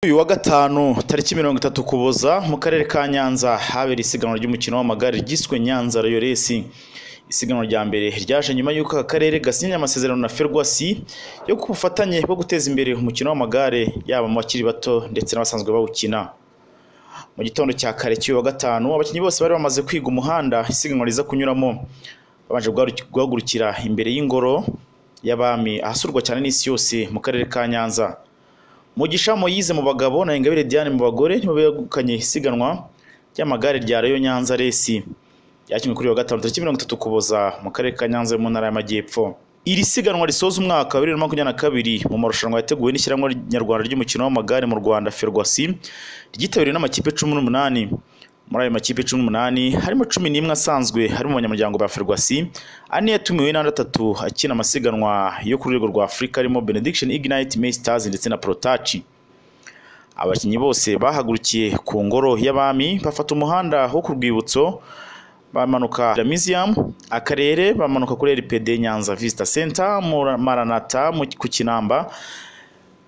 uyu wa gatanu tariki mirongo itatu kuboza mu karere ka nyanza habera isiganwa ry'umukino w'amagare ryiswe nyanza royo resi isiganwa rya mbere ryaje nyuma y'uko aka karere gasinye amasezerano na ferwasi yo ku bufatanye bwo guteza imbere umukino w'amagare yaba mu bakiri bato ndetse n'abasanzwe bawukina mu gitondo cya kare cy'uyu wa gatanu abakinnyi bose bari bamaze kwiga umuhanda isiganwa riza kunyuramo babanje guhagurukira imbere y'ingoro y'abami ahasurwa cyane n'isi yose mu karere ka nyanza Mugisha Moyize mu bagabo na Ingabire Diane mu bagore nibo begukanye isiganwa ry'amagare rya Rayon Nyanza Resi ryakinwe kuri wa gatanu tariki mirongo itatu Kuboza mu karere ka Nyanza mu ntara y'Amajyepfo iri siganwa risoza umwaka wa bibiri na makumyabiri na kabiri mu marushanwa yateguwe n'ishyirahamwe nyarwanda ry'umukino w'amagare mu Rwanda Ferwasi ryitabiriwe n'amakipe cumi n'umunani muri ayo makipe cumi n'umunani harimo cumi n'imwe asanzwe harimo abanyamuryango ba Ferwasi ane yatumiwe n'andi atatu akina amasiganwa yo ku rwego rwa Afurika arimo Benediction Ignite May Stars ndetse na Protachi abakinnyi bose bahagurukiye ku ngoro y'abami bafata umuhanda wo ku rwibutso bamanuka La Museum akarere bamanuka kuri RPD Nyanza Vista Center mu Maranatha mu- ku Kinamba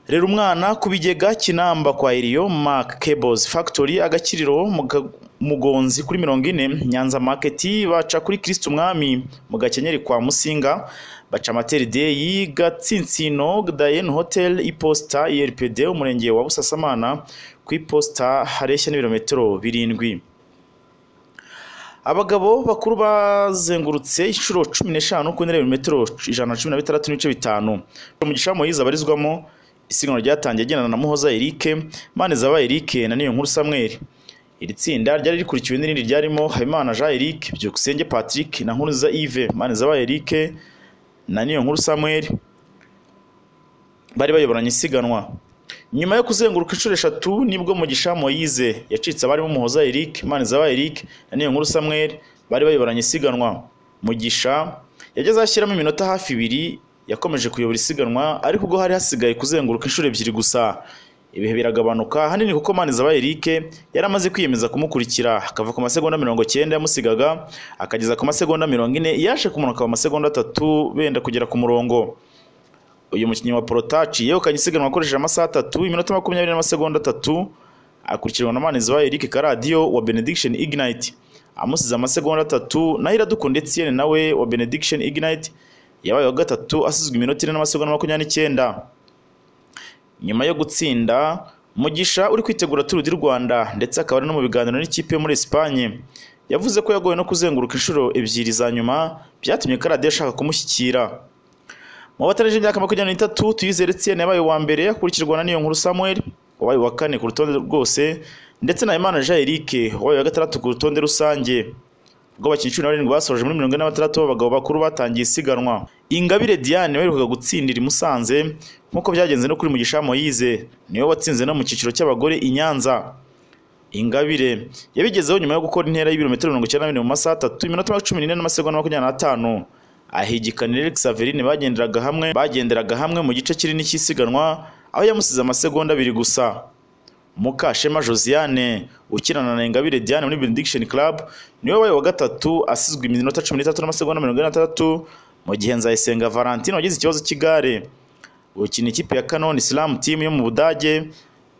rera umwana ku bigega Kinamba kwa Eliyo Mark Cables Factory agakiriro mu Ga- Mugonzi kuri mirongo ine Nyanza Market baca kuri Kristo Umwami mu Gakenyeri kwa Musinga baca Materi Day Gatsintsino Dayen Hotel Iposta IRPD umurenge wa Busasamana ku iposita hareshya n'ibirometero birindwi abagabo bakuru bazengurutse inshuro cumi n'eshanu ku ntera metero ijana na cumi na bitandatu n'ibice bitanu umugisha Moyize abarizwamo isiganwa ryatangiye agendana na muhoza Eric maneza ba Eric na niyo nkuru Samuel iri tsinda ryari rikurikiwe n'irindi ryarimo Habimana Jean Eric Byukusenge Patrick na Nkuruza Yves maneza ba Eric na niyo nkuru Samuel bari bayoboranye isiganwa nyuma yo kuzenguruka inshuro eshatu nibwo mugisha moyize yacitse abarimo umuhoza eric manizawa eric na niyo nkuru samuel bari bayoboranye isiganwa mugisha yageze ashyiramo iminota hafi ibiri yakomeje kuyobora isiganwa ariko ubwo hari hasigaye kuzenguruka inshuro ebyiri gusa ibihe biragabanuka ahanini kuko manizawa eric yari amaze kwiyemeza kumukurikira akava ku masegonda mirongo cyenda yamusigaga akageza ku masegonda mirongo ine yaje kumanuka mu masegonda atatu benda kugera ku murongo uyu mukinnyi wa porotaci yegukanye isiganwa akoresheje amasaha atatu iminota makumyabiri n'amasegonda atatu akurikirwa na Manizaba Eric Karadiyo wa Benediction Ignite amusize amasegonda atatu naho Iradukunda Etienne nawe wa Benediction Ignite yabaye wa gatatu asizwe iminota ine n'amasegonda makumyabiri n'icyenda nyuma yo gutsinda Mugisha uri kwitegura Tour du Rwanda ndetse akaba ari no mu biganiro n'ikipe yo muri Espagne yavuze ko yagowe no kuzenguruka inshuro ebyiri za nyuma byatumye Karadiyo ashaka kumushyikira mu batarije imyaka makumyabiri n'itatu tuyizere Etienne yabaye uwa mbere akurikirwa na Niyonkuru Samuel wabaye uwa kane ku rutonde rwose ndetse na Imana Jean Eric wabaye uwa gatandatu ku rutonde rusange rw'abakinnyi cumi na barindwi basoje muri mirongo ine na batandatu b'abagabo bakuru batangiye isiganwa Ingabire Diane waherukaga gutsindira i Musanze nk'uko byagenze no kuri Mugisha Moyize niwe watsinze no mu cyiciro cy'abagore i Nyanza Ingabire yabigezeho nyuma yo gukora intera y'ibirometero mirongo icyenda na bine mu masaha atatu iminota cumi n'ine n'amasegonda makumyabiri n'atanu ahigikana Eric Saverine bagenderaga hamwe bagenderaga hamwe mu gice kinini cy'isiganwa aho yamusize amasegonda abiri gusa Mukashema Josiane ukinana na Ingabire Diane muri Benediction Club niwe wabaye wa gatatu asizwe iminota cumi n'itatu n'amasegonda mirongo ine na tandatu mu gihe Nzayisenga Valentine wagize ikibazo cy'igare ukina ikipe ya Canon Islam Team yo mu Budage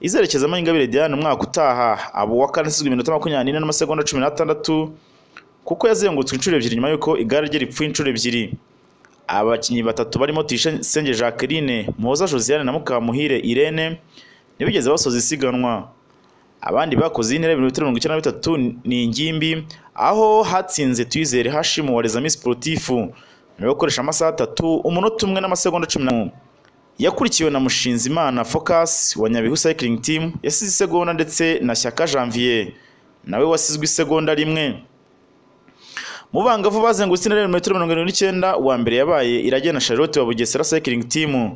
izerekezamo Ingabire Diane umwaka utaha abo wa kane asizwe iminota makumyabiri n'ine n'amasegonda cumi n'atandatu kuko yazengurutswe inshuro ebyiri nyuma y'uko igare rye ripfuye inshuro ebyiri abakinnyi batatu barimo Tuyisenge Jacqueline Muhoza Josiane na Mukamuhire Irene ntibigeze basoza isiganwa abandi bakoze intera ibirometero mirongo icyenda na bitatu ni ingimbi aho hatsinze Tuyizere Hashimu wa Lezami Sportifu nyuma yo gukoresha amasaha atatu umunota umwe n'amasegonda cumi n'umwe yakurikiwe na Mushinzimana Focus wa Nyabihu Cycling Team yasize isegonda ndetse na Shyaka Janvier nawe wasizwe isegonda rimwe mu bangavu bazengurutse intera ya metero mirongo irindwi n'icyenda uwa mbere yabaye iragena Charlotte wa Bugesera Cycling Team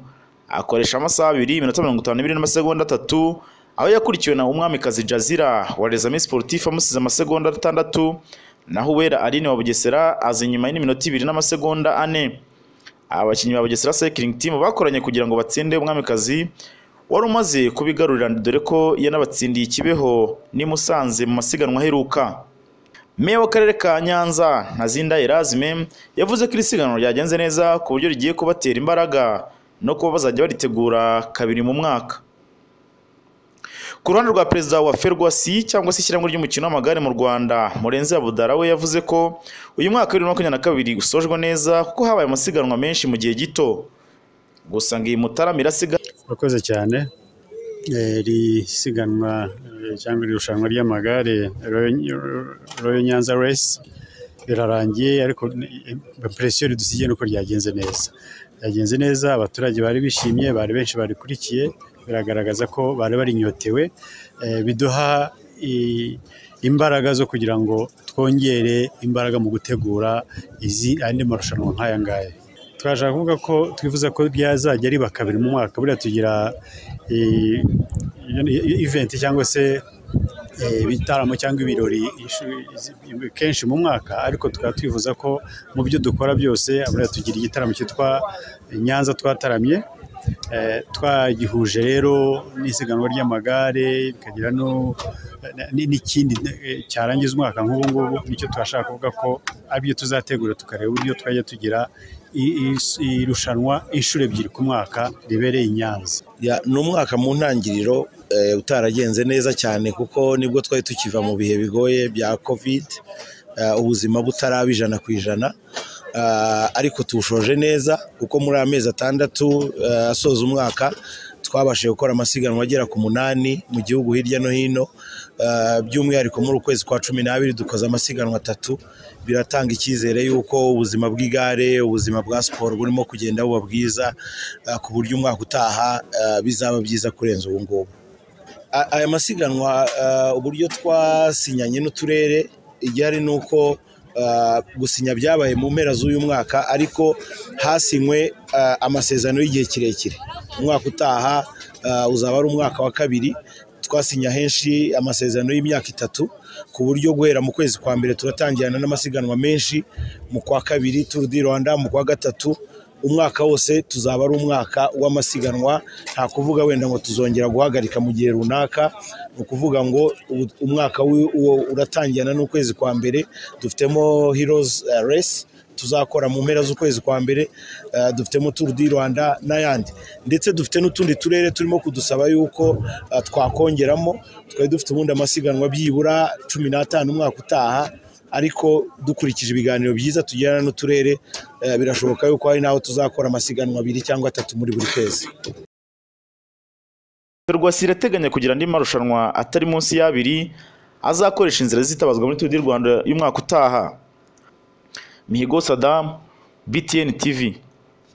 akoresha amasaha abiri iminota mirongo itanu n'ibiri n'amasegonda atatu aho yakurikiwe na umwamikazi Jazira wa Rezami Sportif amusize amasegonda atandatu naho Uwera Aline wa Bugesera aza inyuma y'iminota ibiri n'amasegonda ane abakinnyi ba Bugesera Cycling Team bakoranye kugira ngo batsinde umwamikazi wari umaze kubigarurira dore ko yanabatsindiye ikibeho n'i Musanze mu masiganwa aheruka Meya w'akarere ka Nyanza Ntazinda Erasme yavuze ko iri siganwa ryagenze neza ku buryo rigiye kubatera imbaraga no kuba bazajya baritegura kabiri mu mwaka ku ruhande rwa perezida wa ferwasi cyangwa se ishyirahamwe ry'umukino w'amagare mu rwanda murenzi abudara we yavuze ko uyu mwaka wa bibiri na makumyabiri na kabiri usojwe neza kuko habaye amasiganwa menshi mu gihe gito gusa ngo iyi mutarama irasiga urakoze cyane Eh, iri siganwa eh, cyangwa iri rushanwa ry'amagare royo nyanza resi rirarangiye ariko impresiyo ridusigiye nuko ryagenze neza ryagenze neza abaturage bari bishimye bari benshi barikurikiye biragaragaza ko bari barinyotewe eh, biduha i- imbaraga zo kugira ngo twongere imbaraga mu gutegura izi andi marushanwa nk'aya ngaya turashaka kuvuga ko twifuza ko ryazajya riba kabiri mu mwaka buriya tugira eh, iventi cyangwa se eh, ibitaramo cyangwa ibirori ishi- izi- kenshi mu mwaka ariko tukaba twifuza ko mu byo dukora byose buriya tugira igitaramo cyitwa nyanza twataramye Eh, twagihuje rero n'isiganwa ry'amagare bikagira no- na- ni- n'ikindi eh, cyarangiza umwaka nk'ubu ngubu nicyo turashaka kuvuga ko aribyo tuzategura tukareba uburyo twajya tugira i- i- irushanwa inshuro ebyiri ku mwaka ribereye i Nyanza Ya, ni umwaka mu ntangiriro eh, utaragenze neza cyane kuko nibwo twari tukiva mu bihe bigoye bya covid eh, ubuzima butaraba ijana ku ijana Ah, ariko tuwushoje neza kuko muri amezi atandatu eh, asoza umwaka twabashije gukora amasiganwa agera ku munani mu gihugu hirya no hino Ah, by'umwihariko muri ukwezi kwa cumi n'abiri dukoze amasiganwa atatu biratanga icyizere yuko ubuzima bw'igare ubuzima bwa siporo burimo kugenda buba bwiza ah, ku buryo umwaka utaha ah, bizaba byiza kurenza ubu ngubu A- aya masiganwa ah, uburyo twasinyanye n'uturere igihari ni uko ah, gusinya byabaye mu mpera z'uyu mwaka ariko hasinywe ah, amasezerano y'igihe kirekire umwaka utaha ah, uzaba ari umwaka wa kabiri twasinya henshi amasezerano y'imyaka itatu ku buryo guhera mu kwezi kwa mbere turatangirana n'amasiganwa menshi mu kwa kabiri turu di rwanda mu kwa gatatu umwaka wose tuzaba ari umwaka w'amasiganwa nta kuvuga wenda ngo tuzongera guhagarika mu gihe runaka ni ukuvuga ngo u- umwaka w'i- uwo uratangirana n'ukwezi kwa mbere dufitemo heroes eh, race tuzakora mu mpera z'ukwezi kwa mbere eh, dufitemo Tour du Rwanda n'ayandi ndetse dufite n'utundi turere turimo kudusaba yuko eh, twakongeramo twari dufite ubundi amasiganwa byibura cumi n'atanu umwaka utaha ariko dukurikije ibiganiro byiza tugirana n'uturere eh, birashoboka yuko hari n'aho tuzakora amasiganwa abiri cyangwa atatu muri buri kwezi ferwasi irateganya kugira andi marushanwa atari munsi y'abiri azakoresha inzira zitabazwa muri Tour du Rwanda y'umwaka utaha Mihigo Saddam BTN TV